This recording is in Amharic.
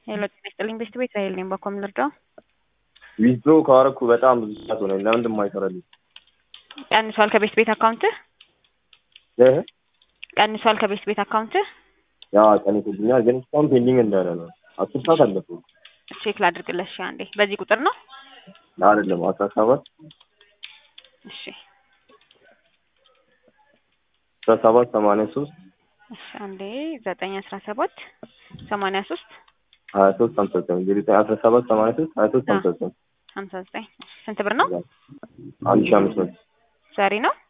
ሄሎ ጤና ይስጥልኝ ቤስት ቤት ራሄል ነኝ። በኮም ልርዳው? ዊዝድሮ ካረኩ በጣም ብዙ ሰዓት ሆነኝ። ለምንድን የማይሰራልኝ? ቀንሷል ከቤስት ቤት አካውንትህ? እህ ቀንሷል ከቤስት ቤት አካውንትህ? ያ ቀንቶልኛል፣ ግን እስካሁን ፔንዲንግ እንዳለ ነው። አስር ሰዓት አለፈው። ቼክ ላድርግልህ። እሺ አንዴ በዚህ ቁጥር ነው? አይደለም አስራ ሰባት እሺ አስራ ሰባት ሰማንያ ሶስት እሺ አንዴ ዘጠኝ አስራ ሰባት ሰማንያ ሶስት ሀያ ሶስት ሀምሳ ዘጠኝ እንግዲህ አስራ ሰባት ሰማንያ ሶስት ሀያ ሶስት ሀምሳ ዘጠኝ ሀምሳ ዘጠኝ ስንት ብር ነው? አንድ ሺህ አምስት መቶ ዛሬ ነው?